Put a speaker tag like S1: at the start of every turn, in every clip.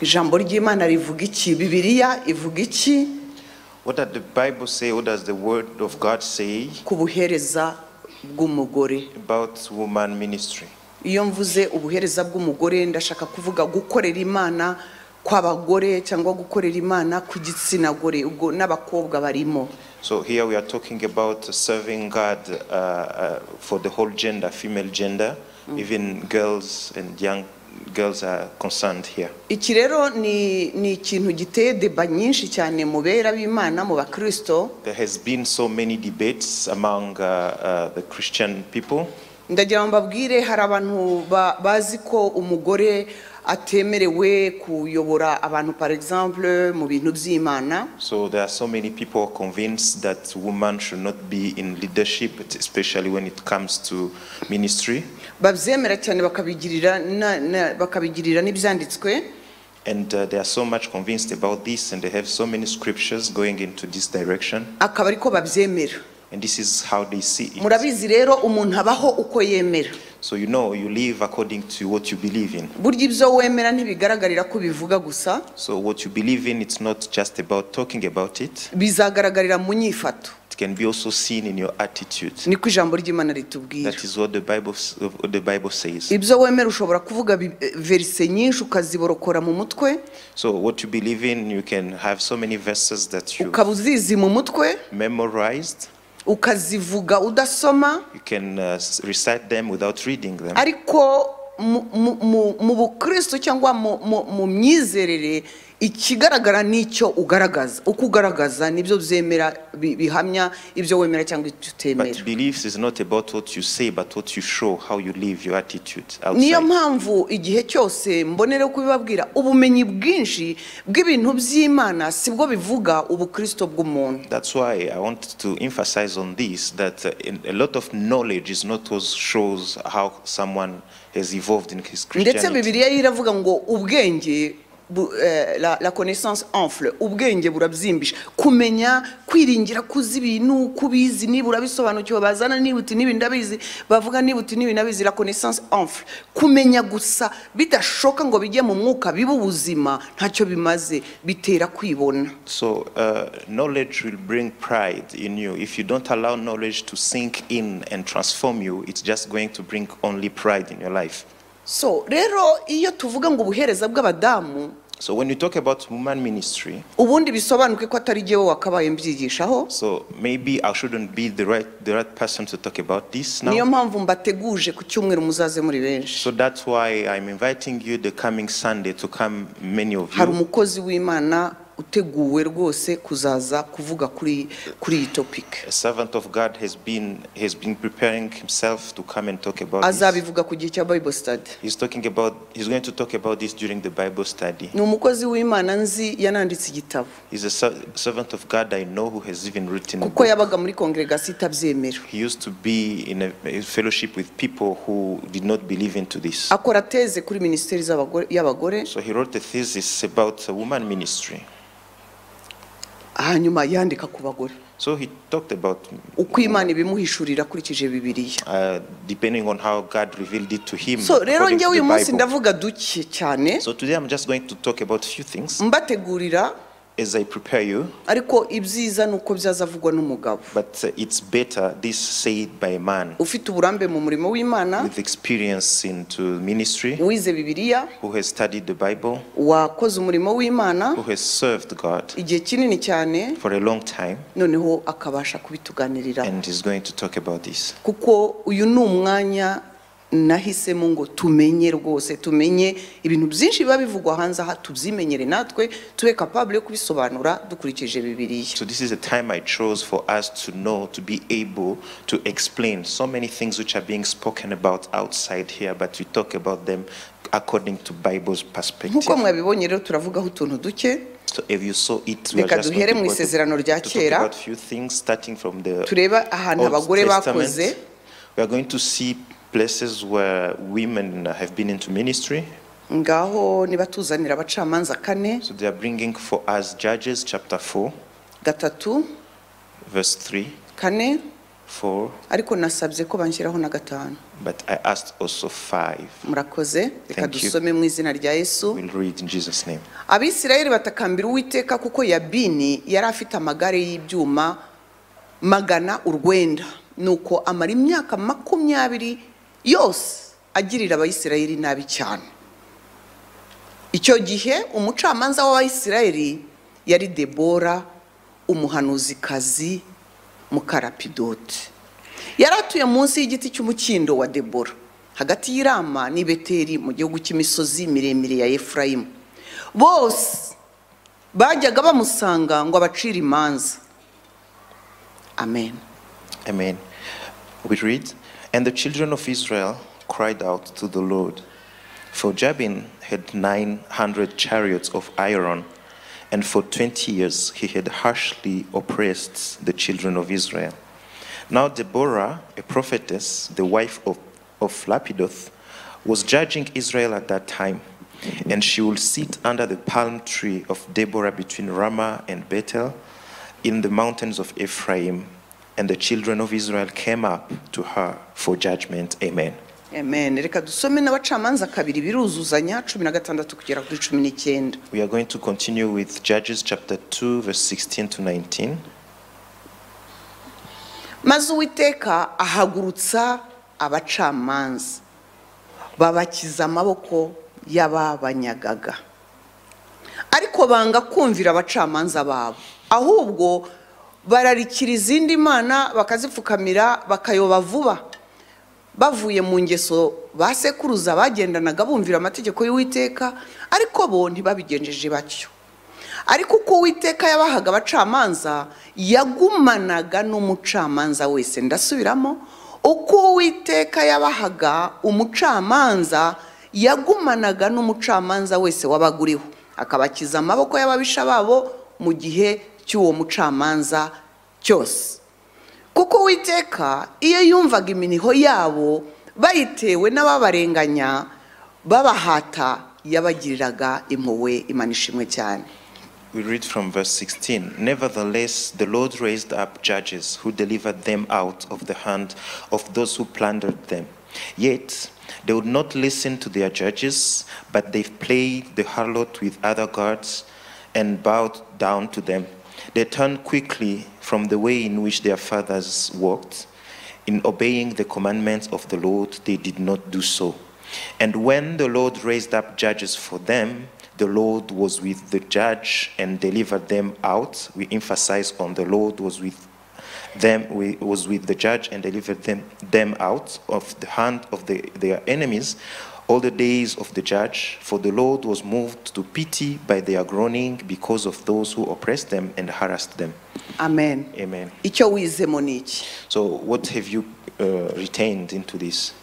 S1: ijambo ry'imana rivuga iki bibiliya ivuga iki
S2: What does the Bible say? What does the Word of God say
S1: ku buhereza bw'umugore
S2: about woman ministry?
S1: iyo mvuze ubuhereza bw'umugore ndashaka kuvuga gukorera imana kw'abagore cyangwa gukorera imana ku gitsina gore ubwo n'abakobwa barimo
S2: So here we are talking about serving God uh, uh, for the whole gender, female gender. Even girls and young girls are concerned here.
S1: iki rero ni ni ikintu giteye deba nyinshi cyane mu bera b'imana mu bakirisito
S2: There has been so many debates among uh, uh, the Christian people.
S1: ndagira ngo mbabwire hari abantu ba- bazi ko umugore atemerewe kuyobora abantu par exemple mu bintu by'imana
S2: So there are so many people convinced that women should not be in leadership, especially when it comes to ministry.
S1: babyemera cyane bakabigirira na- na- bakabigirira n'ibyanditswe
S2: And uh, they are so much convinced about this, and they have so many scriptures going into this direction.
S1: akaba ariko babyemera
S2: And this is how they see it.
S1: murabizi rero umuntu abaho uko yemera
S2: So you know, you live according to what you believe in.
S1: burya ibyo wemera ntibigaragarira ko bivuga gusa
S2: So what you believe in, it's not just about talking about it.
S1: bizagaragarira mu nyifato
S2: It can be also seen in your attitude.
S1: niko ijambo ry'imana ritubwira
S2: That is what the Bible s- the Bible says.
S1: ibyo wemera ushobora kuvuga bi- verise nyinshi ukaziborokora mu mutwe
S2: So what you believe in, you can have so many verses that you
S1: ukaba uzizi mu mutwe
S2: memorized.
S1: ukazivuga udasoma
S2: You can uh, s- recite them without reading them.
S1: ariko mu- mu- mu- mu bukristo cyangwa mu- mu- mu myizerere ikigaragara nicyo ugaragaza uko ugaragaza nibyo byemera bi- bihamya ibyo wemera cyangwa ibyo
S2: But
S1: utemera
S2: beliefs is not about what you say, but what you show, how you live, your attitude
S1: niyo
S2: outside.
S1: mpamvu igihe cyose mbonera kubibabwira ubumenyi bwinshi bw'ibintu by'imana sibwo bivuga ubukristo bw'umuntu
S2: That's why I want to emphasize on this that uh, in- a lot of knowledge is not what shows how someone has evolved in his
S1: ndetse
S2: Christianity.
S1: bibiliya yo iravuga ngo ubwenge bu- eh, la- la connaissance enfle ubwenge burabyimbisha kumenya kwiringira kuzi ibintu kubizi niba urabisobanukiwe bazana niba uti niba ndabizi bavuga niba uti niba ndabizi la connaissance enfle kumenya gusa bidashoka ngo bijye mu mwuka bibe ubuzima ntacyo bimaze bitera kwibona
S2: So uh, knowledge will bring pride in you. If you don't allow knowledge to sink in and transform you, it's just going to bring only pride in your life.
S1: so rero iyo tuvuga ngo ubuhereza bw'abadamu
S2: So when you talk about woman ministry,
S1: ubundi bisobanuke ko atari jyewe wakabaye mbyigishaho
S2: so maybe I shouldn't be the right, the right person to talk about this
S1: niyo
S2: now.
S1: mpamvu mbateguje ku cyumweru muzaze muri benshi
S2: So that's why I'm inviting you the coming Sunday to come, many of
S1: hari
S2: you.
S1: umukozi w'imana uteguwe rwose kuzaza kuvuga kuri kuri iyi topiki
S2: A servant of God has been, has been preparing himself to come and talk about this.
S1: azabivuga ku gihe cya bible study
S2: He's talking about, he's going to talk about this during the Bible study.
S1: ni umukozi w'imana nzi yananditse igitabo
S2: He's a ser- servant of God I know who has even written a
S1: kuko
S2: book.
S1: yabaga muri kongregasiyo itabyemera
S2: He used to be in a a fellowship with people who did not believe into this.
S1: akora teze kuri minisiteri z'abagore- y'abagore
S2: So he wrote a thesis about a woman ministry.
S1: hanyuma yandika ku bagore
S2: So he talked about,
S1: uko imana ibimuhishurira akurikije bibiliya
S2: uh, depending on how God revealed it to him.
S1: so rero
S2: according to
S1: njyewe
S2: the
S1: uyu munsi
S2: Bible.
S1: ndavuga duke cyane
S2: So today I'm just going to talk about a few things
S1: mbategurira
S2: as I prepare you,
S1: ariko ibyiza ni uko byazavugwa n'umugabo
S2: but uh, it's better this said by a man
S1: ufite uburambe mu murimo w'imana
S2: with experience into ministry,
S1: wize bibiliya
S2: who has studied the Bible,
S1: wakoze umurimo w'imana
S2: who has served God
S1: igihe kinini cyane
S2: for a long time.
S1: noneho akabasha kubituganirira
S2: and he's going to talk about this.
S1: kuko uyu ni umwanya nahisemo ngo tumenye rwose tumenye ibintu byinshi biba bivugwa hanze aha tubyimenyere natwe tube kapabule yo kubisobanura dukurikije bibiliya
S2: So this is a time I chose for us to know, to be able to explain so many things which are being spoken about outside here, but we talk about them according to Bible's perspective.
S1: nk'uko mwabibonye rero turavugaho utuntu duke
S2: So if you saw it, we are
S1: Reka
S2: just
S1: duhere mu
S2: going to, go to,
S1: isezerano
S2: to
S1: rya
S2: talk
S1: kera.
S2: about few things, starting from the
S1: turebe ahantu
S2: Old
S1: abagore bakoze
S2: Testament. We are going to see places where women have been into ministry.
S1: ngaho niba tuzanira abacamanza kane
S2: So they are bringing for us Judges chapter 4,
S1: gatatu
S2: verse 3,
S1: kane
S2: 4,
S1: ariko nasabye ko banshyiraho na gatanu
S2: but I asked also five.
S1: murakoze reka
S2: Thank you.
S1: dusome mu izina rya yesu
S2: We'll read in Jesus' name.
S1: abisirayeli batakambira uwiteka kuko yabini yari afite amagare y'ibyuma magana urwenda nuko amara imyaka makumyabiri yose agirira abayisirayeli nabi cyane icyo gihe umucamanza w'abayisirayeli yari debora umuhanuzikazi mukarapidoti yari atuye munsi y'igiti cy'umukindo wa debora hagati y'irama n'i beteri mu gihugu cy'imisozi miremire ya efurayimu bose bajyaga bamusanga ngo abacire imanza amen
S2: Amen. We read, And the children of Israel cried out to the Lord. For Jabin had 900 chariots of iron, and for 20 years he had harshly oppressed the children of Israel. Now Deborah, a prophetess, the wife of, of Lapidoth, was judging Israel at that time. And she will sit under the palm tree of Deborah between Ramah and Bethel in the mountains of Ephraim. And the children of Israel came up to her for judgment. Amen.
S1: amen reka dusome n'abacamanza kabiri biruzuzanya cumi na gatandatu kugera kuri cumi n'icyenda
S2: We are going to continue with Judges chapter 2, verse 16 to 19.
S1: maze uwiteka ahagurutsa abacamanza babakiza amaboko y'ababanyagaga ariko banga kumvira abacamanza babo ahubwo bararikira izindi mana bakazipfukamira bakayoba vuba bavuye mu ngeso ba sekuruza bagendanaga bumvira amategeko y'uwiteka ariko bo ntibabigenjeje batyo ariko uko uwiteka yabahaga abacamanza yagumanaga n'umucamanza wese ndasubiramo uko uwiteka yabahaga umucamanza yagumanaga n'umucamanza wese wabaga uriho akabakiza amaboko y'ababisha babo mu gihe cy'uwo mucamanza cyose kuko uwiteka iyo yumvaga iminiho yabo bayitewe n'ababarenganya babahata yabagiriraga impuhwe imana ishimwe cyane
S2: We read from verse 16 Nevertheless, the Lord raised up judges who delivered them out of the hand of those who plundered them. Yet they would not listen to their judges, but they played the harlot with other gods and bowed down to them. They turned quickly from the way in which their fathers walked. In obeying the commandments of the Lord, they did not do so. And when the Lord raised up judges for them, the Lord was with the judge and delivered them out. We emphasize on the Lord was with them, we, was with the judge and delivered them, them out of the hand of the, their enemies all the days of the judge. For the Lord was moved to pity by their groaning because of those who oppressed them and harassed them.
S1: amen
S2: Amen.
S1: icyo wizemo ni iki
S2: So, what have you uh, retained into this?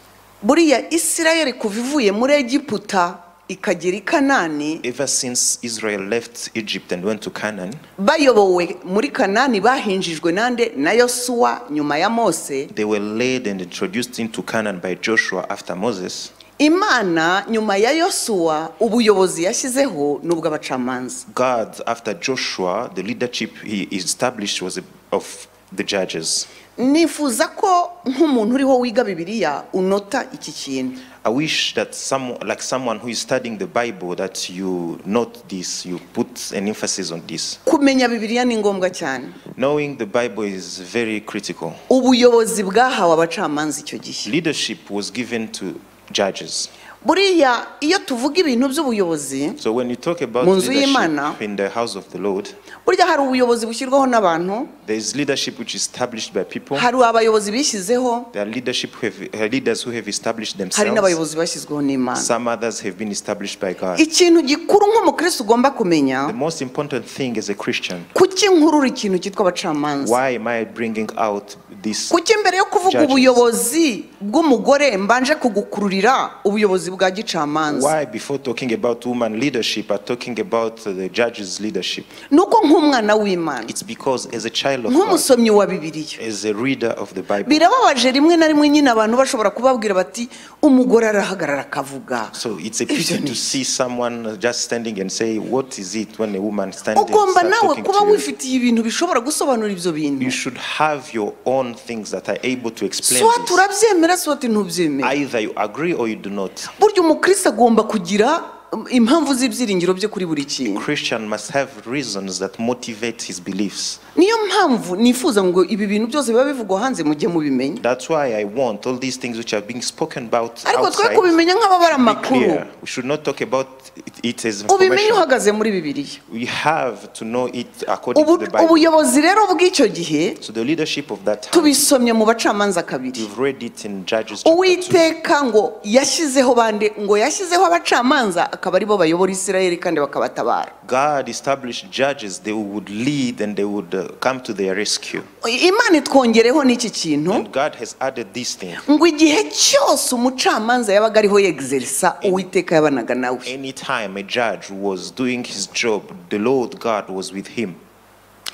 S1: buriya isirayeli kuva ivuye muri egiputa ikagera i kanani
S2: Ever since Israel left Egypt and went to Canaan,
S1: bayobowe muri kanani bahinjijwe nande na yosuwa nyuma ya mose
S2: they were led and introduced into Canaan by Joshua after Moses.
S1: imana nyuma ya yosuwa ubuyobozi yashyizeho n'ubw'abacamanza
S2: God, after Joshua, the leadership he established was of the judges.
S1: nifuza ko nk'umuntu uriho wiga bibiliya unota iki kintu
S2: I wish that some, like someone who is studying the Bible, that you note this, you put an emphasis on this.
S1: kumenya bibiliya ni ngombwa cyane
S2: Knowing the Bible is very critical.
S1: ubuyobozi bwahawe abacamanza icyo gihe
S2: Leadership was given to judges.
S1: buriya iyo tuvuga ibintu by'ubuyobozi
S2: So when you talk about
S1: Mu nzu
S2: leadership
S1: y'Imana-
S2: in the house of the Lord,
S1: burya hari ubuyobozi bushyirwaho n'abantu
S2: there is leadership which is established by people.
S1: hari abayobozi bishyizeho
S2: There are leadership who have, uh, leaders who have established
S1: hari
S2: themselves.
S1: n'abayobozi bashyizweho n'imana
S2: Some others have been established by God.
S1: ikintu gikuru nk'umukristo ugomba
S2: The
S1: kumenya
S2: most important thing as a Christian,
S1: kuki nkurura ikintu cyitwa abacamanza
S2: why am I bringing out this?
S1: kuki mbere yo kuvuga
S2: Judges.
S1: ubuyobozi bw'umugore mbanje kugukururira ubuyobozi ubuyobozi bwa gicamanza
S2: Why, before talking about woman leadership, are talking about uh, the judge's leadership?
S1: ni uko nk'umwana w'imana
S2: It's because as a child of God,
S1: nk'umusomyi wa bibiliya
S2: as a reader of the Bible,
S1: birababaje rimwe na rimwe nyine abantu bashobora kubabwira bati umugore arahagarara akavuga
S2: so it's a pity to see someone just standing and say, "What is it when a woman stands?" and
S1: ugomba
S2: starts
S1: nawe
S2: talking
S1: kuba
S2: to you?
S1: wifitiye ibintu bishobora gusobanura ibyo bintu
S2: you should have your own things that are able to explain.
S1: siwa
S2: this.
S1: turabyemera siwa ntubyemera
S2: Either you agree or you do not.
S1: burya umukristo agomba kugira um, impamvu z'ibyiringiro bye kuri buri kintu
S2: Christian must have reasons that motivate his beliefs.
S1: niyo mpamvu nifuza ngo ibi bintu byose biba bivugwa hanze mujye mubimenya
S2: That's why I want all these things which are being spoken about
S1: ariko twe
S2: outside.
S1: kubimenya nk'ababara
S2: Be
S1: amakuru
S2: clear. We should not talk about it, it as
S1: ubimenye
S2: information.
S1: uhagaze muri bibiliya
S2: We have to know it according
S1: Ubu-
S2: to the Bible.
S1: ubuyobozi rero bw'icyo gihe
S2: So the leadership of that time,
S1: tubisomye mu bacamanza kabiri
S2: we've read it in Judges chapter 2.
S1: uwiteka ngo yashyizeho bande ngo yashyizeho abacamanza akaba aribo bayobora isirayeli kandi bakabatabara
S2: God established judges, they would lead and they would uh, come to their rescue.
S1: imana itwongereho n'iki kintu
S2: And God has added this thing.
S1: ngo igihe cyose umucamanza yabaga ariho yegiserisa uwiteka yabanaga nawe
S2: Anytime a judge was doing his job, the Lord God was with him.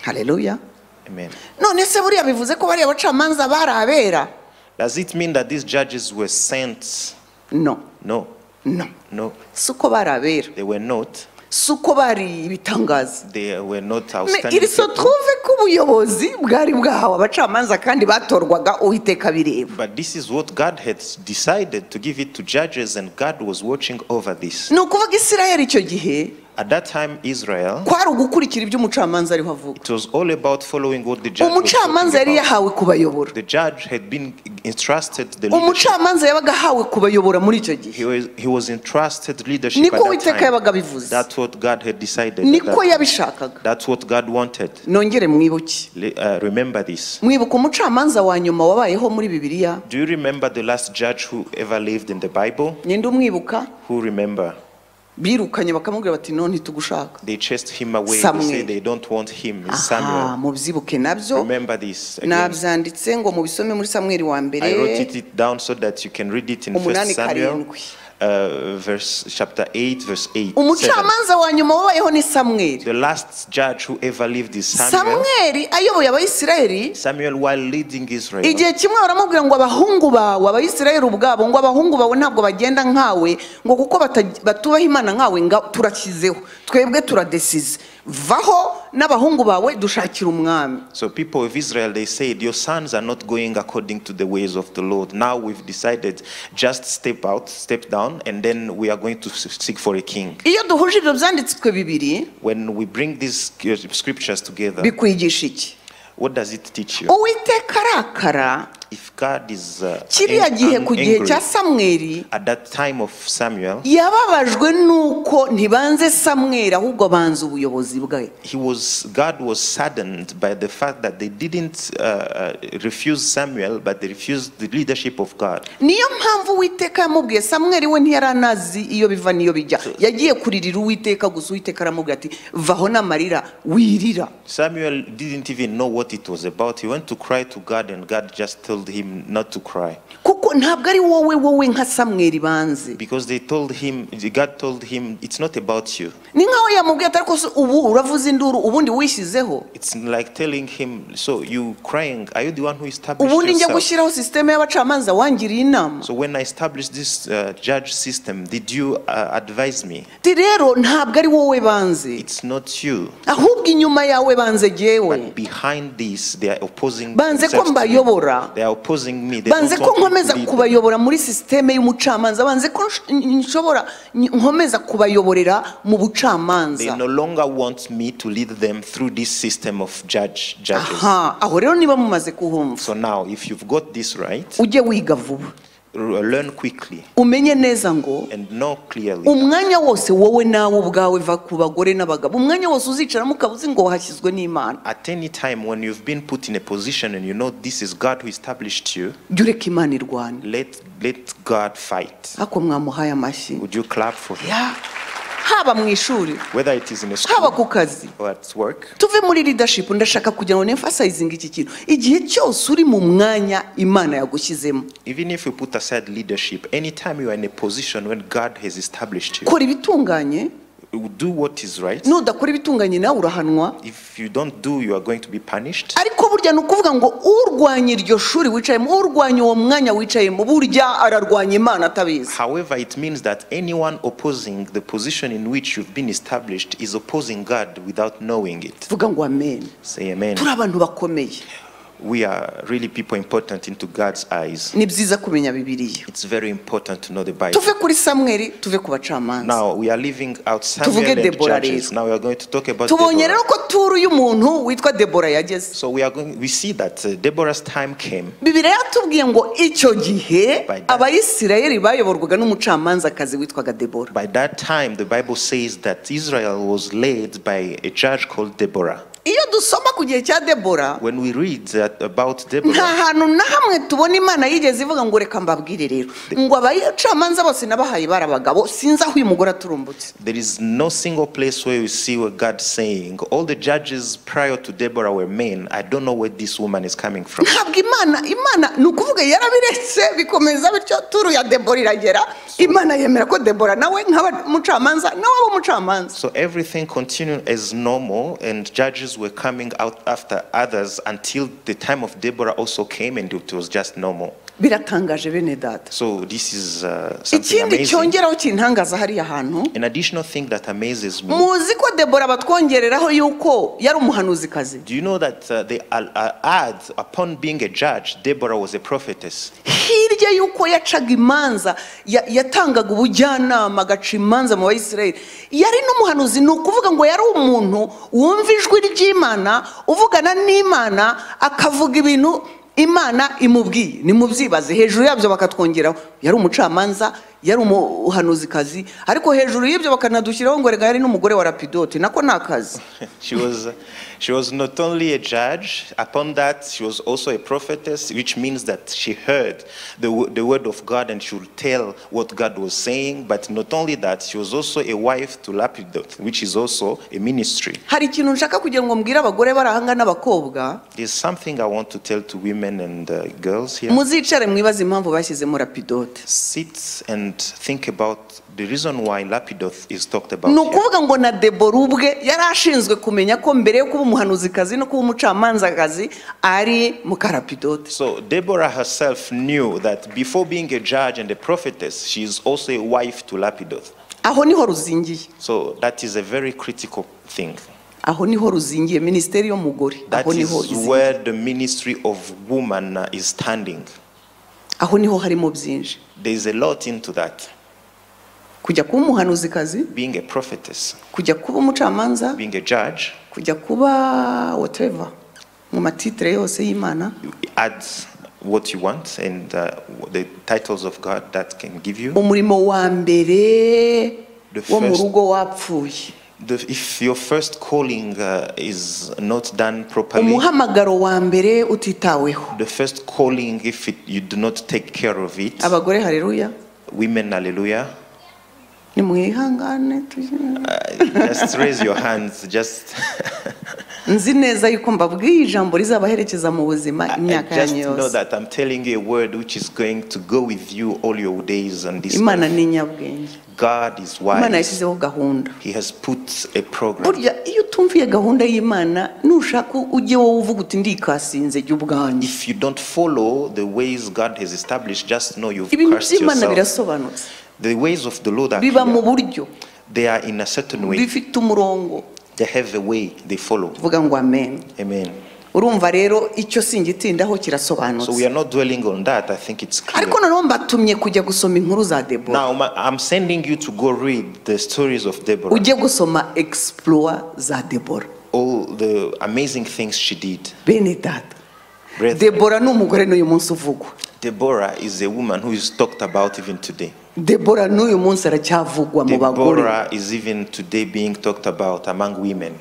S1: hareruya
S2: Amen.
S1: none se buriya bivuze ko bariya bacamanza bari abera
S2: Does it mean that these judges were sent?
S1: no
S2: No,
S1: no
S2: no,
S1: si uko bari abera
S2: they were not.
S1: si uko bari ibitangaza
S2: They were not
S1: Me-
S2: outstanding.
S1: iri so
S2: people.
S1: twumve ko ubuyobozi bwari bwahawe abacamanza kandi batorwaga uwiteka bireba
S2: But this is what God had decided to give it to judges, and God was watching over this.
S1: ni ukuvuga isirayeli icyo gihe
S2: At that time, Israel,
S1: kwari ugukurikira ibyo umucamanza ariho avuga
S2: it was all about following what the judge was
S1: umucamanza yari
S2: talking about.
S1: yahawe kubayobora
S2: The judge had been entrusted the leadership.
S1: umucamanza yabaga ahawe kubayobora muri icyo gihe
S2: He was, he was entrusted leadership
S1: niko
S2: at
S1: uwiteka
S2: that
S1: yabaga
S2: time.
S1: abivuze
S2: That's what God had decided. at that
S1: niko
S2: time.
S1: yabishakaga
S2: That's what God wanted.
S1: nongere mwibuke
S2: Le- uh, remember this.
S1: mwibuka umucamanza wa nyuma wabayeho muri bibiliya
S2: Do you remember the last judge who ever lived in the Bible?
S1: ninde umwibuka
S2: Who remember?
S1: birukanye bakamubwira bati none ntitugushaka
S2: They chased him away. They
S1: Samuel.
S2: said they don't want him. It's
S1: aha
S2: Samuel.
S1: mubyibuke nabyo
S2: Remember this. Again.
S1: nabyanditse ngo mubisome muri samweli wa mbere
S2: I wrote it, it down so that you can read it in
S1: Umunani
S2: 1 Samuel,
S1: karindwi.
S2: uh, verse chapter 8, verse 8. seven.
S1: umucamanza wa nyuma wabayeho ni samweli
S2: The last judge who ever lived is Samuel.
S1: samweli ayoboye abayisiraheli
S2: Samuel, while leading Israel,
S1: igihe kimwe baramubwira ngo abahungu bawe abayisiraheli ubwabo ngo abahungu bawe ntabwo bagenda nkawe ngo kuko bata- batubaha imana nkawe nga turashyizeho twebwe turadesize vaho n'abahungu bawe dushakira umwami
S2: so people of Israel, they said, Your sons are not going according to the ways of the Lord. Now we've decided just step out, step down, and then we are going to s- seek for a king.
S1: iyo duhuje ibyo byanditswe bibiri
S2: When we bring these uh, scriptures together,
S1: bikwigisha iki
S2: what does it teach you?
S1: uwiteka arakara
S2: If God is uh,
S1: kiriya
S2: ang-
S1: gihe
S2: ang-
S1: ku gihe
S2: angry
S1: cya samweri
S2: at that time of Samuel,
S1: yababajwe n'uko ntibanze samweri ahubwo banze ubuyobozi bwe
S2: he was God was saddened by the fact that they didn't uh, uh, refuse Samuel, but they refused the leadership of God.
S1: niyo mpamvu uwiteka yamubwiye samweri we ntiyari anazi iyo biva n'iyo bijya yagiye kuririra uwiteka gusa uwiteka aramubwira ati vaho n'amarira wirira
S2: Samuel didn't even know what it was about. He went to cry to God, and God just told him not to cry
S1: kuko ntabwo ari wowe wowe nka samweri banze
S2: because they told him. God told him, "It's not about you."
S1: ni nkaho yamubwiye ati ariko se ubu uravuza induru ubundi wishyizeho
S2: It's like telling him, "So you crying? Are you the one who established
S1: ubundi njya
S2: yourself?"
S1: gushyiraho sisiteme y'abacamanza wangiriye inama
S2: So when I established this uh, judge system, did you uh, advise me?
S1: ati rero ntabwo ari wowe banze
S2: It's not you.
S1: ahubwo inyuma yawe banze jyewe
S2: But behind this, they are opposing.
S1: Banze ko
S2: themselves to me.
S1: mbayobora.
S2: They are opposing me. They
S1: banze
S2: don't
S1: ko
S2: want me to
S1: nkomeza
S2: lead them.
S1: kubayobora muri sisiteme y'umucamanza banze ko nsh- nshobora nkomeza kubayoborera mu
S2: They
S1: bucamanza
S2: no longer want me to lead them through this system of judge judges.
S1: aha aho rero niba mumaze kuhumva
S2: So now, if you've got this right,
S1: ujye wiga vuba
S2: r- learn quickly
S1: umenye neza ngo
S2: and know clearly.
S1: umwanya wose wowe nawe ubwawe va ku bagore n'abagabo umwanya wose uzicaramo ukaba uzi ngo wahashyizwe n'imana
S2: At any time when you've been put in a position and you know this is God who established you,
S1: jya ureka imana irwane
S2: let let God fight.
S1: ariko mwamuhaye amashyi
S2: Would you clap for him?
S1: Ya. haba mu ishuri
S2: whether it is in a
S1: haba ku
S2: school
S1: kazi
S2: or at work.
S1: tuve muri leadership ndashaka kugira ngo nemfasayizinga iki kintu igihe cyose uri mu mwanya imana yagushyizemo
S2: Even if you put aside leadership, anytime you are in a position when God has established you,
S1: kora ibitunganye
S2: you do what is right.
S1: nudakora ibitunganye nawe urahanwa
S2: If you don't do, you are going to be punished.
S1: ariko burya ni ukuvuga ngo urwanya iryo shuri wicayemo urwanya uwo mwanya wicayemo burya ararwanya imana atabizi
S2: However, it means that anyone opposing the position in which you've been established is opposing God without knowing it.
S1: tuvuga ngo amen
S2: Say amen.
S1: turi abantu bakomeye
S2: We are really people important into God's eyes.
S1: ni byiza kumenya bibiliya
S2: It's very important to know the Bible.
S1: tuve kuri samweri tuve ku bacamanza
S2: Now we are living outside
S1: Tuvuge
S2: the
S1: Deborah
S2: judges.
S1: rero.
S2: Now we are going to talk about
S1: tubonye
S2: Deborah.
S1: rero ko turu y'umuntu witwa debora yageze
S2: So we are going. We see that uh, Deborah's time came.
S1: bibiriya yatubwiye ngo icyo gihe
S2: By that-
S1: abayisirayeli bayoborwaga n'umucamanzakazi witwaga debora
S2: By that time, the Bible says that Israel was led by a judge called Deborah.
S1: iyo dusoma ku gihe cya debora
S2: When we read that about
S1: nta
S2: Deborah,
S1: hantu na hamwe tubona imana yigeze ivuga ngo reka mbabwire rero ngo abacamanza bose nabahaye bari abagabo sinzi aho uyu mugore aturumbutse
S2: there is no single place where you see where God saying all the judges prior to Deborah were men. I don't know where this woman is coming from.
S1: ntabwo imana imana ni ukuvuga yarabiretse bikomeza bityo turu ya debora iragera imana yemera ko debora nawe nk'abamucamanza nawe aba umucamanza
S2: So everything continued as normal, and judges were coming out after others until the time of Deborah also came, and it was just normal.
S1: biratangaje bene data
S2: So this is uh, something
S1: ikindi
S2: amazing.
S1: cyongeraho kintangaza hariya hantu
S2: An additional thing that amazes me.
S1: muzi ko debora batwongereraho yuko yari umuhanuzikazi
S2: Do you know that uh, they uh, uh, add upon being a judge, Deborah was a prophetess?
S1: hirya y'uko yacaga imanza ya- yatangaga ubujyanama agaca imanza mu bayisirayeli yari n'umuhanuzi ni ukuvuga ngo yari umuntu wumva ijwi ry'imana uvugana n'imana akavuga ibintu imana imubwiye nimubyibaze hejuru yabyo bakatwongeraho yari umucamanza yari umuhanuzikazi ariko hejuru y'ibyo bakanadushyiraho ngo rega yari n'umugore wa rapidote nako ni akazi
S2: She was, she was not only a judge, upon that, she was also a prophetess, which means that she heard the, wo- the word of God and she would tell what God was saying. But not only that, she was also a wife to Lapidoth, which is also a ministry.
S1: hari ikintu nshaka kugira ngo mbwire abagore bari ahanga n'abakobwa
S2: There's something I want to tell to women and uh, girls here.
S1: muzicare mwibaze impamvu bashyizemo rapidote
S2: Sit and think about the reason why Lapidoth is talked about.
S1: ni
S2: here.
S1: ukuvuga ngo na debora ubwe yari ashinzwe kumenya ko mbere yo kuba umuhanuzikazi no kuba umucamanzakazi ari mukarapidote
S2: So Deborah herself knew that before being a judge and a prophetess, she is also a wife to Lapidoth.
S1: aho niho ruzingiye
S2: So that is a very critical thing.
S1: aho niho ruzingiye minisiteri y'umugore
S2: That
S1: aho niho
S2: is
S1: izingiye.
S2: where the ministry of woman uh, is standing.
S1: aho niho harimo byinshi
S2: There is a lot into that.
S1: kujya kuba umuhanuzikazi
S2: Being a prophetess,
S1: kujya kuba umucamanza
S2: being a judge,
S1: kujya kuba whatever mu matitire yose y'imana
S2: you add what you want and uh, the titles of God that can give you.
S1: umurimo wa mbere
S2: The
S1: wo mu
S2: first-
S1: rugo wapfuye
S2: The, if your first calling uh, is not done properly,
S1: umuhamagaro wa mbere utitaweho
S2: the first calling, if it, you do not take care of it,
S1: abagore hareruya
S2: Women, hallelujah.
S1: nimwihangane tuzi-
S2: Uh, just raise your hands. Just,
S1: nzi neza yuko mbabwiye ijambo rizabaherekeza mu buzima
S2: I- I
S1: imyaka
S2: just
S1: yanyu
S2: know
S1: yose
S2: that I'm telling you a word which is going to go with you all your days on this.
S1: imana
S2: earth.
S1: ni nyabwenge
S2: God is
S1: imana
S2: wise.
S1: yashyizeho gahunda
S2: He has put a program.
S1: burya iyo utumviye gahunda y'imana nushaka ujye wowe uvuga uti ndikasinze jya ubwanjye
S2: If you don't follow the ways God has established, just know you've
S1: ibintu
S2: cursed
S1: by'imana
S2: yourself.
S1: birasobanutse
S2: The ways of the Lord are
S1: biba mu
S2: clear.
S1: buryo
S2: They are in a certain way.
S1: bifite umurongo
S2: They have a way they follow.
S1: vuga ngo amen
S2: Amen.
S1: urumva rero icyo singitindaho
S2: So we
S1: kirasobanutse
S2: are not dwelling on that. I think it's clear.
S1: ariko noneho mbatumye kujya gusoma inkuru za debora
S2: Now ma- I'm sending you to go read the stories of Deborah.
S1: ujye gusoma explore za debora
S2: all the amazing things she did.
S1: bene data
S2: Brethren,
S1: debora ni umugore n'uyu munsi uvugwa
S2: Deborah is a woman who is talked about even today.
S1: debora n'uyu munsi aracyavugwa mu bagore
S2: Deborah is even today being talked about among women.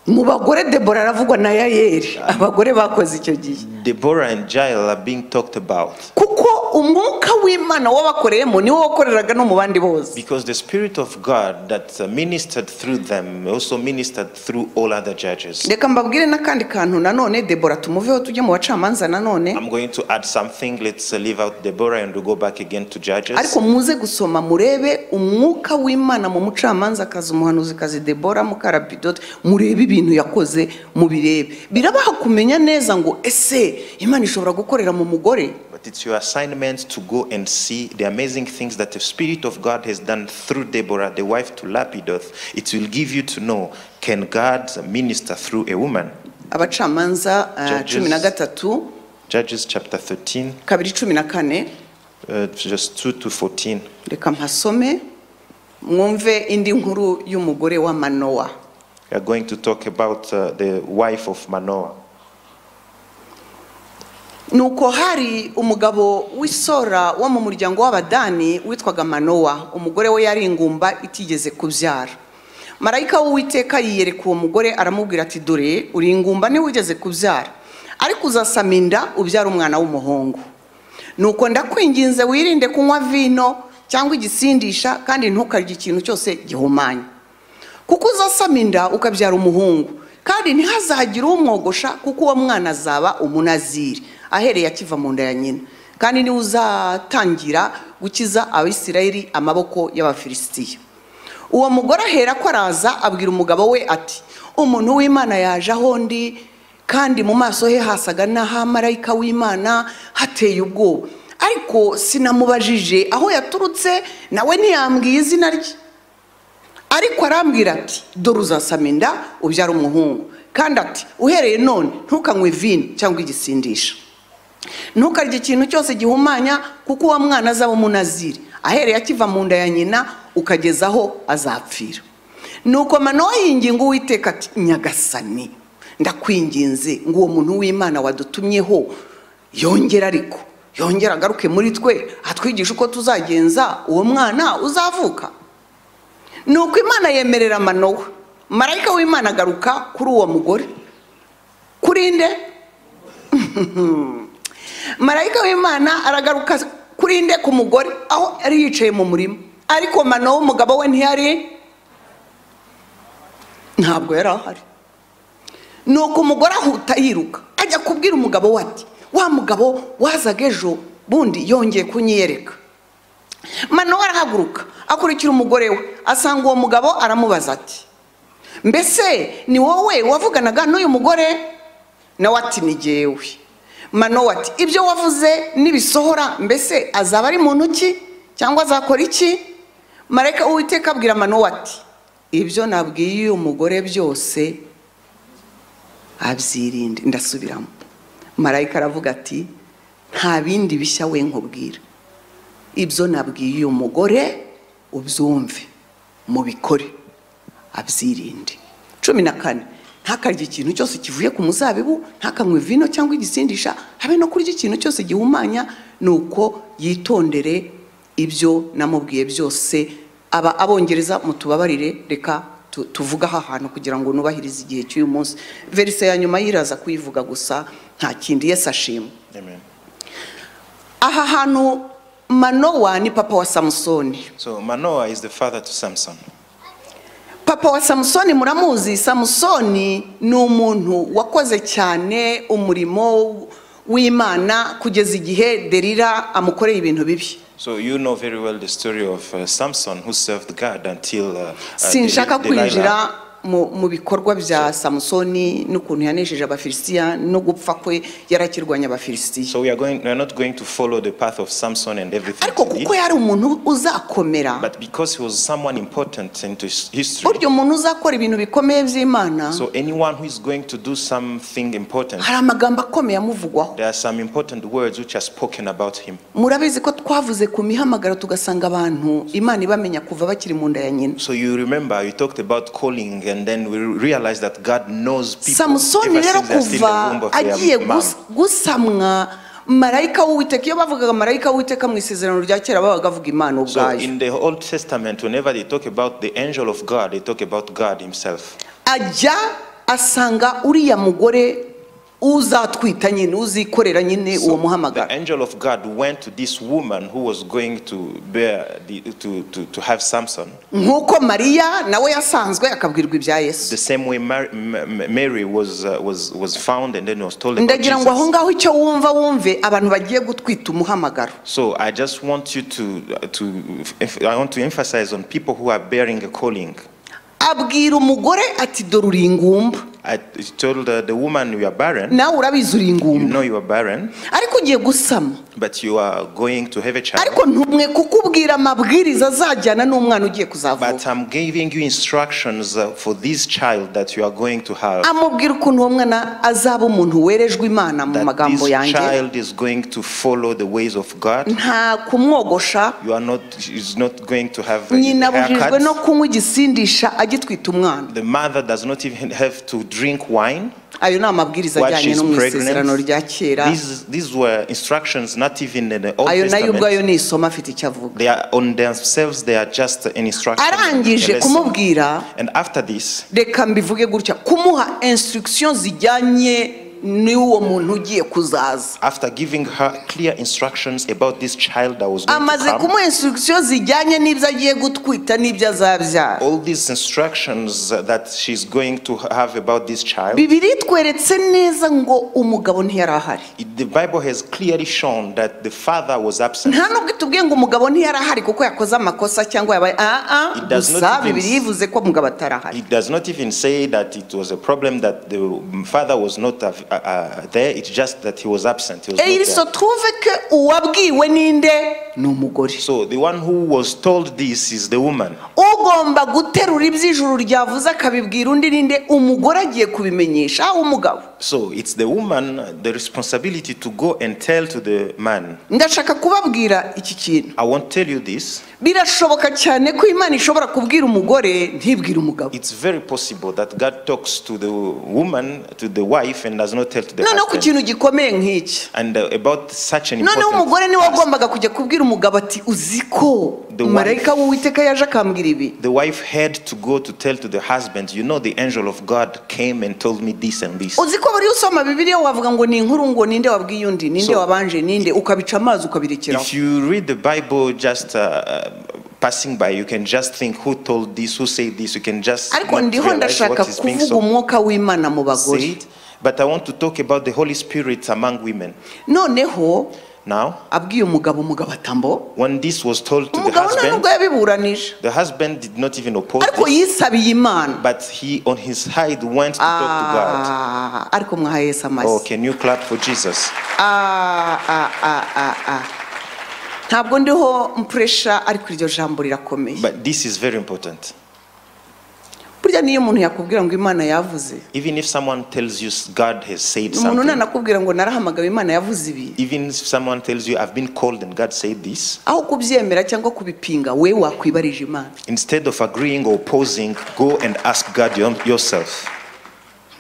S1: mu bagore debora aravugwa na yayeri abagore bakoze icyo gihe
S2: Deborah and Jael are being talked about
S1: kuko umwuka w'imana wabakoreyemo niwo wakoreraga no mu bandi bose
S2: Because the Spirit of God that uh, ministered through them also ministered through all other judges.
S1: reka mbabwire n'akandi kantu nanone debora tumuveho tujye mu bacamanza nanone
S2: I'm going to add something. Let's uh, leave out Deborah and we go back again to Judges.
S1: ariko muze gusoma murebe umwuka w'imana mu mucamanza kazi umuhanuzi kazi debora mukarabidote murebe ibintu yakoze mubirebe birabaha kumenya neza ngo ese imana ishobora gukorera mu mugore
S2: But it's your assignment to go and see the amazing things that the Spirit of God has done through Deborah, the wife to Lapidoth. It will give you to know can God minister through a woman?
S1: abacamanza uh,
S2: Judges.
S1: cumi na gatatu
S2: Judges chapter 13,
S1: kabiri cumi na kane
S2: uh, just 2 to 14.
S1: reka mpasome mwumve indi nkuru y'umugore wa manowa
S2: We are going to talk about uh, the wife of Manoah.
S1: nuko hari umugabo w'isora wo mu muryango w'abadani witwaga manowa umugore we yari ingumba itigeze kubyara marayika w'uwiteka yiyereka uwo mugore aramubwira ati dore uri ingumba ntiwigeze kubyara ariko uzasama inda ubyara umwana w'umuhungu nuko ndakwinginze wirinde kunywa vino cyangwa igisindisha kandi ntukarye ikintu cyose gihumanya kuko uzasama inda ukabyara umuhungu kandi ntihazagire umwogosha kuko uwo mwana azaba umunaziri ahereye akiva mu nda ya nyina kandi niwe uzatangira gukiza abisirayeli amaboko y'abafilisitiya uwo mugore ahera ko araza abwira umugabo we ati umuntu w'imana yaje aho ndi kandi mu maso he hasaga n'ahamarayika w'imana hateye ubwoba ariko sinamubajije aho yaturutse nawe ntiyambwiye izina rye ariko arambwira ati dore uzasama inda ubyara umuhungu kandi ati uhereye none ntukanywe vino cyangwa igisindisha ntukarye ikintu cyose gihumanya kuko uwo mwana azaba umunaziri ahereye akiva mu nda ya nyina ukageza aho azapfira nuko manowa yinginga uwiteka ati nyagasani ndakwinginze ngo uwo muntu w'imana wadutumyeho yongere ariko yongere agaruke muri twe atwigishe uko tuzagenza uwo mwana uzavuka ni uko imana yemerera manowa marayika w'imana agaruka kuri uwo mugore kuri nde marayika w'imana aragaruka kuri nde ku mugore aho yari yicaye mu murima ariko manowa umugabo we ntiyari ntabwo yari ahari nuko umugore ahuta yiruka ajya kubwira umugabo we ati wa mugabo wazaga ejo bundi yongeye kunyiyereka manowa arahaguruka akurikira umugore we asanga uwo mugabo aramubaza ati mbese ni wowe wavuganaga n'uyu mugore nawe ati ni jyewe manowa ati ibyo wavuze nibisohora mbese azaba ari muntu ki cyangwa azakora iki marayika uwiteka abwira manowa ati ibyo nabwiye uyu mugore byose abyirinde ndasubiramo marayika aravuga ati nta bindi bishya we nkubwira ibyo nabwiye uyu mugore ubyumve mubikore abyirinde cumi na kane ntakarye ikintu cyose kivuye ku muzabibu ntakanywe vino cyangwa igisindisha habe no kurya ikintu cyose gihumanya ni uko yitondere ibyo namubwiye byose aba abongereza mutubabarire reka tu- tuvuge aha hantu kugira ngo nubahirize igihe cy'uyu munsi verise ya nyuma yiraza kuyivuga gusa nta kindi yesi ashima
S2: Amen.
S1: aha hantu manowa ni papa wa samusoni
S2: So Manoah is the father to Samson.
S1: papa wa samusoni muramuzi samusoni ni umuntu wakoze cyane umurimo w'imana kugeza igihe derira amukoreye ibintu bibi
S2: So you know very well the story of uh, Samson who served God until uh, uh,
S1: sinshaka
S2: Deli- Delilah.
S1: kwinjira mu mu bikorwa bya samusoni n'ukuntu yanesheje abafilisitiya no gupfa kwe yarakirwanya abafilisitiya
S2: So we are going we are not going to follow the path of Samson and everything.
S1: ariko
S2: he did,
S1: kuko yari umuntu uzakomera
S2: but because he was someone important into his history.
S1: burya umuntu uzakora ibintu bikomeye by'imana
S2: So anyone who is going to do something important,
S1: hari amagambo akomeye amuvugwaho
S2: there are some important words which are spoken about him.
S1: murabizi ko twavuze ku mihamagaro tugasanga abantu imana ibamenya kuva bakiri mu nda ya nyina
S2: So you remember we talked about calling and then we realized that God knows people
S1: samusoni
S2: ever
S1: rero
S2: since they're still in the womb
S1: kuva
S2: of their
S1: agiye
S2: mom.
S1: gus- gusamwa marayika w'uwiteka iyo bavugaga marayika w'uwiteka mu isezerano rya kera babaga bavuga imana
S2: So
S1: ubwayo
S2: in the Old Testament, whenever they talk about the angel of God, they talk about God Himself.
S1: ajya asanga uriya mugore uzatwita nyine uzikorera nyine uwo
S2: the
S1: muhamagaro
S2: angel of God went to this woman who was going to bear the, to, to, to have Samson.
S1: nk'uko mariya nawe yasanzwe akabwirwa ibya yesu
S2: The same way Mar- M- M- Mary was, uh, was, was found and then was told about
S1: ndagira ngo aho
S2: Jesus.
S1: ngaho icyo wumva wumve abantu bagiye gutwita umuhamagaro
S2: So I just want you to, to I want to emphasize on people who are bearing a calling.
S1: abwira umugore ati dore uri ingumba
S2: I told uh, the woman you are barren,
S1: nawe urabizi uri
S2: you
S1: ingumba
S2: know you are barren,
S1: ariko ugiye gusama
S2: but you are going to have a child.
S1: ariko ntumwe kukubwira amabwiriza azajyana n'umwana ugiye kuzavuka
S2: But I'm giving you instructions uh, for this child that you are going to have.
S1: amubwira ukuntu uwo mwana azaba umuntu werejwe imana mu
S2: that
S1: magambo
S2: this
S1: yanjye
S2: child is going to follow the ways of God.
S1: nta kumwogosha
S2: You are not is not going to have a
S1: nyina abujijwe no
S2: haircut.
S1: kunywa igisindisha agitwita umwana
S2: The mother does not even have to drink wine
S1: ayo ni amabwiriza
S2: while
S1: ajyanye
S2: she's
S1: no mu isezerano
S2: pregnant.
S1: rya kera
S2: These these were instructions not even in the Old
S1: ayo nayo
S2: Testament.
S1: ubwayo ni isomo afite icyo avuga
S2: They are on themselves. They are just an instruction. a
S1: arangije
S2: lesson.
S1: kumubwira
S2: And after this,
S1: reka mbivuge gutya kumuha instruction zijyanye n'uwo muntu ugiye kuzaza
S2: after giving her clear instructions about this child that was going
S1: amaze
S2: to come,
S1: kumuha instruction zijyanye n'ibyo agiye gutwita n'ibyo azabyara
S2: all these instructions that she's going to have about this child.
S1: bibiri itweretse neza ngo umugabo ntiyari ahari
S2: The Bible has clearly shown that the father was absent.
S1: nta nubwo itubwiye ngo umugabo ntiyari ahari kuko yakoze amakosa cyangwa yabaye aa
S2: It does not
S1: gusa
S2: even-
S1: bibiri yivuze ko umugabo atari ahari
S2: It does not even say that it was a problem that the father was not uh, uh, there. It's just that he was absent. He was
S1: Et il se
S2: not there.
S1: trouve que uwabwiwe ninde ni umugore
S2: So the one who was told this is the woman.
S1: ugomba guterura iby'ijuru ryavuze akabibwira undi ninde umugore agiye kubimenyesha aho umugabo
S2: So it's the woman the responsibility to go and tell to the man.
S1: ndashaka kubabwira iki kintu
S2: I won't tell you this.
S1: birashoboka cyane ko imana ishobora kubwira umugore ntibwire umugabo
S2: It's very possible that God talks to the woman, to the wife, and does not tell to the
S1: noneho ku
S2: husband.
S1: kintu gikomeye nk'iki
S2: And uh, about such an
S1: noneho umugore
S2: important
S1: niwe
S2: task,
S1: wagombaga kujya kubwira umugabo ati uzi ko
S2: The wife-
S1: marayika w'uwiteka yaje akambwira ibi
S2: The wife had to go to tell to the husband, you know, the angel of God came and told me this and this.
S1: uzi ko buriya usoma bibiliya wavuga ngo ni inkuru ngo ninde wabwiye undi ninde
S2: So-
S1: wabanje ninde ukabica amazi ukabirekeraho
S2: If you read the Bible just uh, uh, passing by, you can just think who told this, who said this. You can just
S1: ariko
S2: not
S1: ndiho
S2: realize
S1: ndashaka
S2: what is being
S1: kuvuga
S2: so
S1: umwuka w'imana mu bagore
S2: said. But I want to talk about the Holy Spirit among women.
S1: noneho
S2: Now,
S1: abwiye umugabo umugabo atambo
S2: when this was told to the
S1: umugabo nta nubwo
S2: husband,
S1: yabiburanije
S2: the husband did not even oppose
S1: ariko
S2: this,
S1: yisabiye imana
S2: but he on his side went to talk to God.
S1: Ah, ariko mwaha yesu
S2: Oh,
S1: amashyi
S2: can you clap for Jesus?
S1: Ah, ah, ah, ah, ah. ntabwo ndiho mpuresha ariko iryo jambo rirakomeye
S2: But this is very important.
S1: burya niyo umuntu yakubwira ngo imana yavuze
S2: Even if someone tells you God has said
S1: umuntu
S2: something,
S1: nanakubwira ngo narahamagawe imana yavuze ibi
S2: even if someone tells you I've been called and God said this,
S1: aho kubyemera cyangwa kubipinga we wakwibarije imana
S2: instead of agreeing or opposing, go and ask God your- yourself.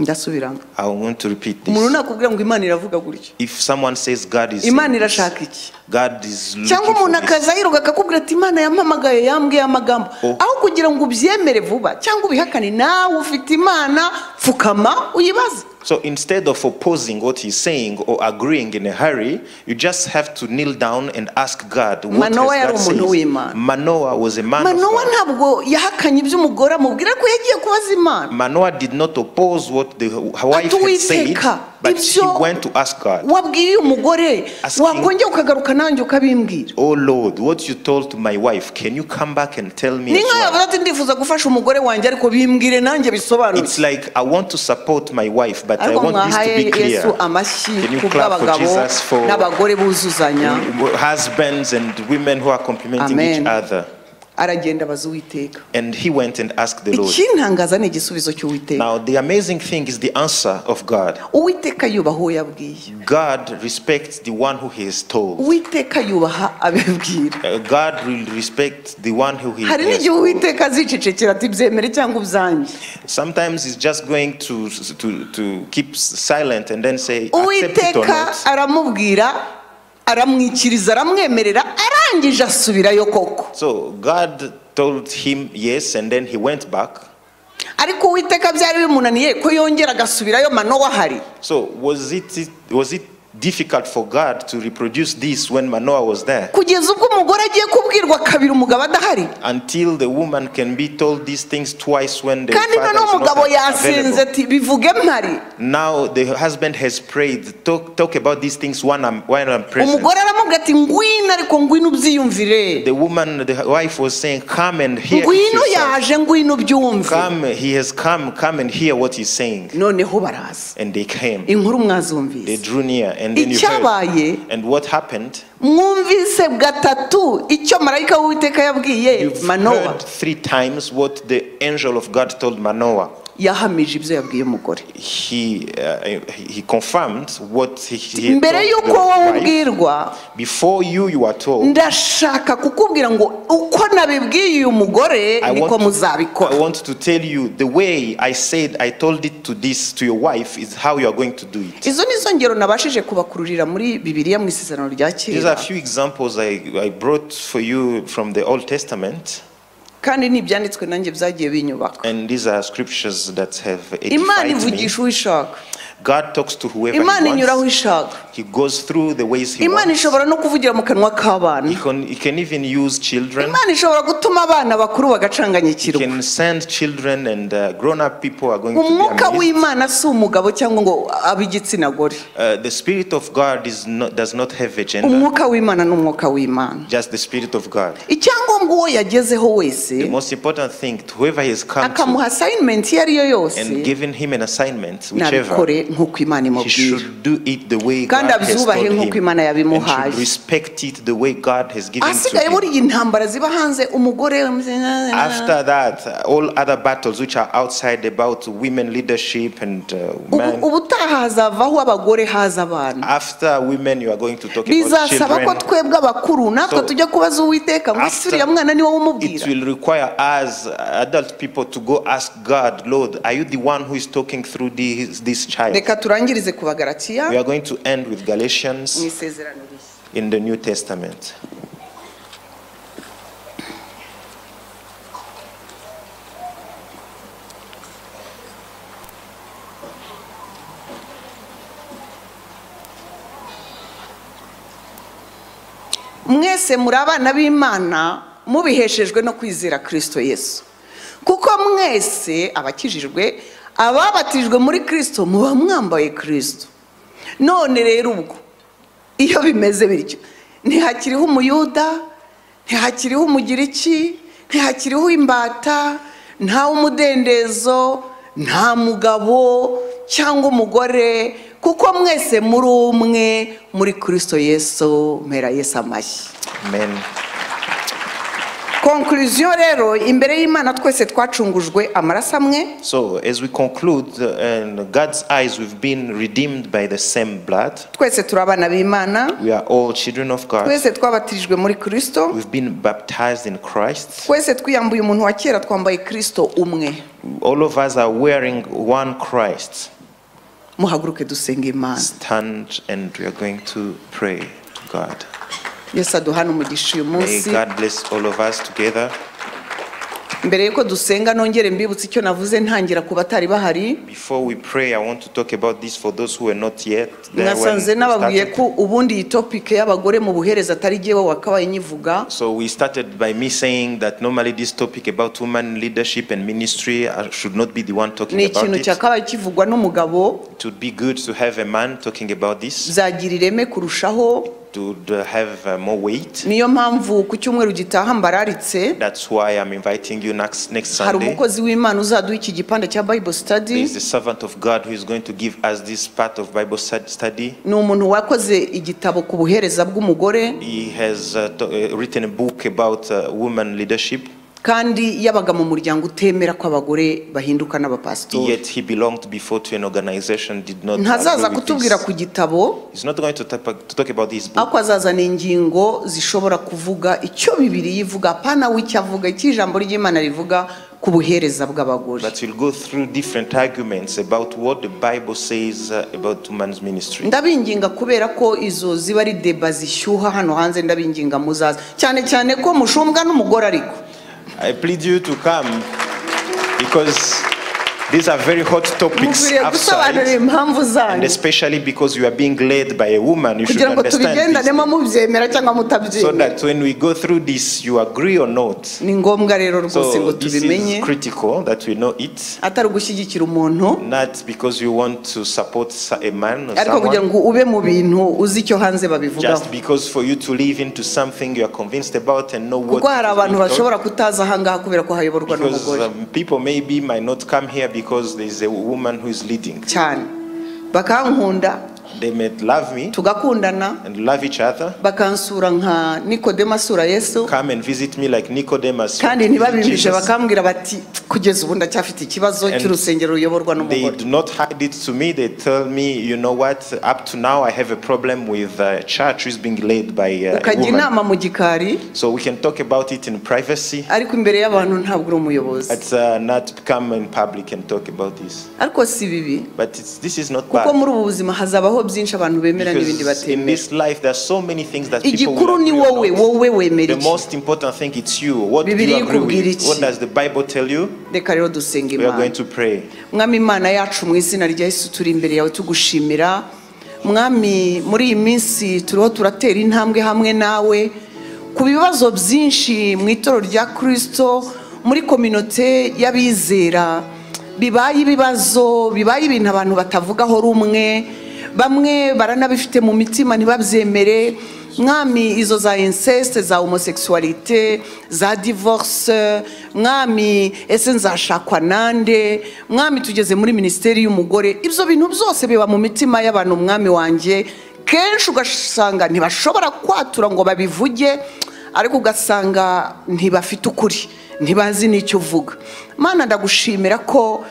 S1: ndasubiramo
S2: I want to repeat
S1: umuntu
S2: this.
S1: nakubwira ngo imana iravuga gutya
S2: If someone says God is, saying
S1: imana
S2: this,
S1: irashaka iki
S2: God is
S1: cyangwa
S2: looking for
S1: umuntu
S2: this.
S1: akaza yiruka akakubwira ati imana yampamagaye yambwiye amagambo
S2: Oh.
S1: aho kugira ngo ubyemere vuba cyangwa ubihakane nawe ufite imana pfukama uyibaze
S2: So instead of opposing what he's saying or agreeing in a hurry, you just have to kneel down and ask God what has
S1: Manoah yari
S2: God said.
S1: umuntu w'Imana.
S2: Manoah was a man of
S1: manowa
S2: God.
S1: ntabwo yahakanye iby'umugore amubwira ko yagiye kubaza imana
S2: Manoah did not oppose what the wife had said,
S1: Atuwiteka,
S2: but she
S1: ibyo-
S2: went to ask God.
S1: wabwiye uyu mugore
S2: Asking-
S1: wakongera ukagaruka nanjye ukabimbwira
S2: Oh Lord, what you told to my wife, can you come back and tell me?
S1: ni
S2: as
S1: nk'aho
S2: well?
S1: yavuze ati ndifuza gufasha umugore wanjye ariko bimbwire nanjye bisobanutse
S2: It's like I want to support my wife, but I
S1: ariko
S2: want this to
S1: mwahaye
S2: be
S1: yesu
S2: clear.
S1: amashyi
S2: Can you
S1: ku
S2: clap for
S1: bw'abagabo
S2: Jesus for-
S1: n'abagore buzuzanya
S2: Husbands and women who are complimenting
S1: Amen.
S2: each other.
S1: aragenda abaza uwiteka
S2: And he went and asked the Lord.
S1: ikintangaza ni igisubizo cy'uwiteka
S2: Now, the amazing thing is the answer of God.
S1: uwiteka yubaha uwo yabwiye
S2: God respects the one who he is told.
S1: uwiteka yubaha abibwira
S2: Uh, God will respect the one who he
S1: hari
S2: is
S1: n'igihe
S2: told.
S1: uwiteka azicecekera ati byemere cyangwa ubyange
S2: Sometimes he's just going to, to, to keep silent and then say, accept it or
S1: uwiteka
S2: not.
S1: aramubwira aramwikiriza aramwemerera arangije asubirayo koko
S2: So God told him yes, and then he went back.
S1: ariko uwiteka byari bimunaniye ko yongera agasubirayo manowa ahari
S2: So was it was it difficult for God to reproduce this when Manoah was there?
S1: kugeza ubwo umugore agiye kubwirwa kabiri umugabo adahari
S2: Until the woman can be told these things twice when the
S1: kandi
S2: father
S1: noneho
S2: is
S1: umugabo
S2: not
S1: yasinze
S2: available.
S1: ati bivuge mpari
S2: Now the husband has prayed. Talk, talk about these things when I'm when I'm present.
S1: umugore aramubwira ati ngwino ariko ngwino ubyiyumvire
S2: The woman, the wife was saying, "Come and hear." it
S1: ngwino
S2: yourself.
S1: yaje ngwino ubyumve
S2: Come, he has come. Come and hear what he's saying.
S1: noneho baraza
S2: And they came.
S1: inkuru
S2: They
S1: mwazumvise
S2: drew near, and then you heard.
S1: Ichabaye.
S2: And what happened?
S1: mwumvise gatatu icyo marayika w'uwiteka yabwiye
S2: You've
S1: manowa
S2: heard three times what the angel of God told Manoah.
S1: yahamije ibyo yabwiye umugore
S2: he uh, he he confirmed what he, he
S1: mbere
S2: told
S1: y'uko
S2: the
S1: wowe
S2: wife.
S1: ubwirwa
S2: before you you are told
S1: ndashaka kukubwira ngo uko nabibwiye uyu mugore
S2: I
S1: niko
S2: want, to, I
S1: muzabikora
S2: want to tell you the way I said I told it to this to your wife is how you are going to do it.
S1: izo ni zo ngero nabashije kubakururira muri bibiliya mu isezerano rya
S2: These are
S1: kera
S2: a few examples I, I brought for you from the Old Testament,
S1: kandi ni ibyanditswe nanjye byagiye binyubaka
S2: and these are scriptures that have
S1: imana
S2: edified me.
S1: ivugisha uwo ishaka
S2: God talks to whoever
S1: imana
S2: He
S1: inyura aho
S2: wants.
S1: ishaka
S2: He goes through the ways He
S1: imana
S2: wants.
S1: ishobora no kuvugira mu kanwa
S2: He
S1: k'abana
S2: can, he can even use children.
S1: imana ishobora gutuma abana bakuru
S2: You
S1: bagacanganyikirwa
S2: can send children and uh, grown-up people are going to be
S1: umwuka
S2: amazed.
S1: w'imana si umugabo cyangwa ngo abe igitsina gore
S2: Uh, the spirit of God is not, does not have a gender,
S1: umwuka w'imana ni umwuka w'imana
S2: just the spirit of God.
S1: icyangombwa uwo yagezeho
S2: The
S1: wese
S2: most important thing, to whoever has come to
S1: akamuha asayinimenti iyo ari yo yose
S2: and given him an assignment, whichever,
S1: nabikore nk'uko imana
S2: he
S1: imubwira
S2: should do it the way
S1: Kandi
S2: God has told
S1: abyubahe nk'uko
S2: him
S1: Imana
S2: and
S1: yabimuhaye.
S2: should respect it the way God has given to
S1: ahasigaye
S2: him.
S1: buriya intambara ziba hanze umugore
S2: After that, uh, all other battles which are outside about women leadership and uh,
S1: Ubu-
S2: men,
S1: ubutaha hazavaho abagore haza abana
S2: after women you are going to talk about
S1: bizasaba ko
S2: children.
S1: twebwe abakuru natwe
S2: So,
S1: tujya kubaza uwiteka ngo ese
S2: after-
S1: uriya mwana ni wowe
S2: It
S1: umubwira
S2: will require us, adult people, to go ask God, Lord, are you the one who is talking through this, this child?
S1: reka turangirize ku
S2: We
S1: bagaratiya
S2: are going to end with
S1: mu
S2: Galatians
S1: isezerano rishya
S2: in the New Testament.
S1: mwese muri abana b'imana mubiheshejwe no kwizera kirisito yesu kuko mwese abakijijwe ababatijwe muri kirisito muba mwambaye kirisito none rero ubwo iyo bimeze bityo ntihakiriho umuyuda ntihakiriho umugiriki ntihakiriho imbata nta umudendezo nta mugabo cyangwa umugore kuko mwese muri umwe muri kirisito yesu mpera yesu amashyi
S2: Amen.
S1: konkuriziyo rero imbere y'imana twese twacungujwe amaraso amwe
S2: So, as we conclude, uh, in God's eyes, we've been redeemed by the same blood.
S1: twese turi abana b'imana
S2: We are all children of God.
S1: twese twabatirijwe muri kirisito
S2: We've been baptized in Christ.
S1: twese twiyambuye umuntu wa kera twambaye kirisito umwe
S2: All of us are wearing one Christ.
S1: muhaguruke dusenge imana
S2: Stand and we are going to pray to God.
S1: yesu aduhana umugisha uyu
S2: May
S1: munsi
S2: God bless all of us together.
S1: mbere y'uko dusenga nongere mbibutse icyo navuze ntangira ku batari bahari
S2: Before we pray, I want to talk about this for those who were not yet there. when
S1: nasanze
S2: we
S1: nababwiye
S2: started.
S1: ko ubundi iyi topike y'abagore mu buhereza atari jyewe wakabaye nyivuga
S2: So we started by me saying that normally this topic about women leadership and ministry I should not be the one talking
S1: ni
S2: about
S1: ikintu
S2: it.
S1: cyakabaye kivugwa n'umugabo
S2: It would be good to have a man talking about this,
S1: byagira ireme kurushaho
S2: it would uh, have uh, more weight.
S1: niyo mpamvu ku cyumweru gitaha mbararitse
S2: That's why I'm inviting you next, next
S1: hari
S2: Sunday.
S1: umukozi w'imana uzaduha iki gipanda cya bible study
S2: There is the servant of God who is going to give us this part of Bible stud- study.
S1: ni umuntu wakoze igitabo ku buhereza bw'umugore
S2: He has uh, to- uh, written a book about uh, women leadership.
S1: kandi yabaga mu muryango utemera ko abagore bahinduka n'abapasitori
S2: Yet he belonged before to an organization did not.
S1: ntazaza
S2: agree with
S1: kutubwira
S2: this.
S1: ku gitabo
S2: He's not going to, tap- to talk about his book.
S1: ariko azazana ingingo zishobora kuvuga icyo bibiri yivuga apana w'icyo avuga icyo ijambo ry'imana rivuga ku buhereza bw'abagore
S2: But we'll go through different arguments about what the Bible says uh, about women's ministry.
S1: ndabinginga kubera ko izo ziba ari deba zishyuha hano hanze ndabinginga muzaza cyane cyane ko mushumbwa n'umugore ariko
S2: I plead you to come because These are very hot topics
S1: mukwiriye gusobanura
S2: outside,
S1: impamvu
S2: and
S1: zanyu
S2: especially because you are being led by a woman, you should
S1: kugira ngo
S2: understand this.
S1: tubigendanemo mubyemera cyangwa
S2: So
S1: mutabyemera
S2: that when we go through this, you agree or not.
S1: ni ngombwa rero rwose
S2: So
S1: ngo
S2: this
S1: tubimenye
S2: is critical that we know it,
S1: atari ugushyigikira umuntu
S2: not because you want to support so- a man or
S1: ariko kugira
S2: someone,
S1: ngo ube mu bintu uzi icyo hanze babivugaho
S2: just because for you to live into something you are convinced about and know what.
S1: kuko hari
S2: it is
S1: abantu
S2: you've done.
S1: bashobora kutaza ahangaha kubera ko hayoborwa
S2: Because
S1: n'umugore
S2: um, people maybe might not come here because there is a woman who is leading.
S1: cyane bakankunda
S2: They may love me
S1: tugakundana
S2: and love each other,
S1: bakansura nka nikodemu asura yesu
S2: come and visit me like Nicodemus.
S1: kandi
S2: went to visit
S1: ntibabimbishe
S2: Jesus.
S1: bakambwira bati kugeza ubu ndacyafite ikibazo
S2: And
S1: cy'urusengero ruyoborwa
S2: They
S1: n'umugore
S2: do not hide it to me. They tell me, you know what, up to now I have a problem with a church who is being led by uh, a
S1: ukajya
S2: woman.
S1: inama mu gikari
S2: So we can talk about it in privacy,
S1: ariko imbere y'abantu ntabwo uri umuyobozi
S2: but uh, not come in public and talk about this.
S1: ariko si bibi
S2: But it's, this is not
S1: kuko
S2: bad.
S1: muri ubu buzima hazabaho byinshi abantu bemera n'ibindi
S2: Because in
S1: batemera
S2: this life, there are so many things that people
S1: igikuru
S2: will
S1: ni
S2: agree or
S1: wowe
S2: not.
S1: wowe wemera
S2: The
S1: iki
S2: most important thing it's you. What do
S1: Biblia
S2: you agree
S1: ikubwira
S2: with?
S1: iki?
S2: What does the Bible tell you?
S1: reka rero dusenga
S2: We are going
S1: imana
S2: to pray.
S1: mwami imana yacu mu izina rya yesu turi imbere yawe tugushimira mwami muri iyi minsi turiho turatera intambwe hamwe nawe ku bibazo byinshi mu itorero rya kirisito muri kominote y'abizera bibaye ibibazo bibaye ibintu abantu batavugaho rumwe bamwe baranabifite mu mitima ntibabyemere mwami izo za inceste za homosexualité za divorce mwami ese nzashakwa nande mwami tugeze muri minisiteri y'umugore ibyo bintu byose biba mu mitima y'abantu mwami wanjye kenshi ugasanga ntibashobora kwatura ngo babivuge ariko ugasanga ntibafite ukuri ntibazi n'icyo uvuga mana ndagushimira ko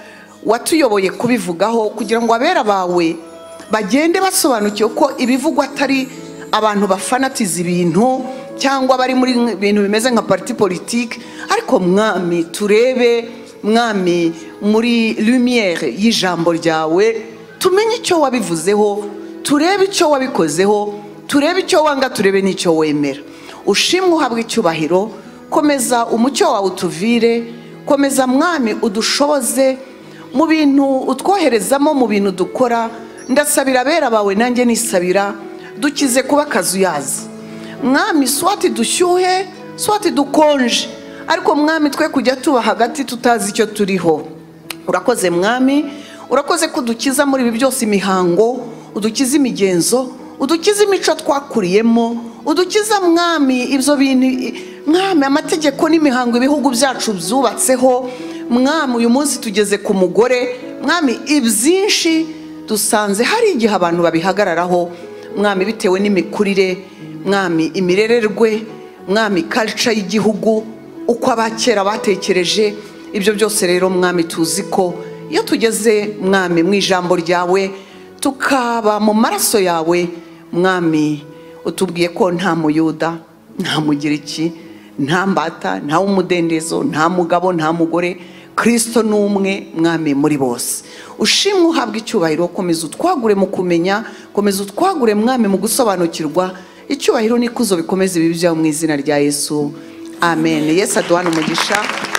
S1: watuyoboye kubivugaho kugira ngo abera bawe bagende basobanukiwe ko ibivugwa atari abantu bafanatiza ibintu cyangwa bari muri bintu bimeze nka pariti politiki ariko mwami turebe mwami muri lumiyere y'ijambo ryawe tumenye icyo wabivuzeho turebe icyo wabikozeho turebe icyo wanga turebe n'icyo wemera ushimwe uhabwa icyubahiro komeza umucyo wawe utuvire komeza mwami udushoboze mu bintu utwoherezamo mu bintu dukora ndasabira abera bawe nanjye nisabira dukize kuba akazuyazi mwami swati dushyuhe swati dukonje ariko mwami twe kujya tuba hagati tutazi icyo turiho urakoze mwami urakoze ko udukiza muri ibi byose imihango udukiza imigenzo udukiza imico twakuriyemo udukiza mwami ibyo bintu mwami amategeko n'imihango ibihugu byacu byubatseho mwami uyu munsi tugeze ku mugore mwami ibyinshi dusanze hari igihe abantu babihagararaho mwami bitewe n'imikurire mwami imirererwe mwami karica y'igihugu uko abakera batekereje ibyo byose rero mwami tuzi ko iyo tugeze mwami mu ijambo ryawe tukaba mu maraso yawe mwami utubwiye ko nta muyuda nta mugiriki nta mbata nta w'umudendezo nta mugabo nta mugore kirisito ni umwe mwami muri bose ushimwe uhabwa icyubahiro komeza utwagure mu kumenya komeza utwagure mwami mu gusobanukirwa icyubahiro n'ikuzo bikomeze ibi byawe mu izina rya yesu amen yesu aduhana umugisha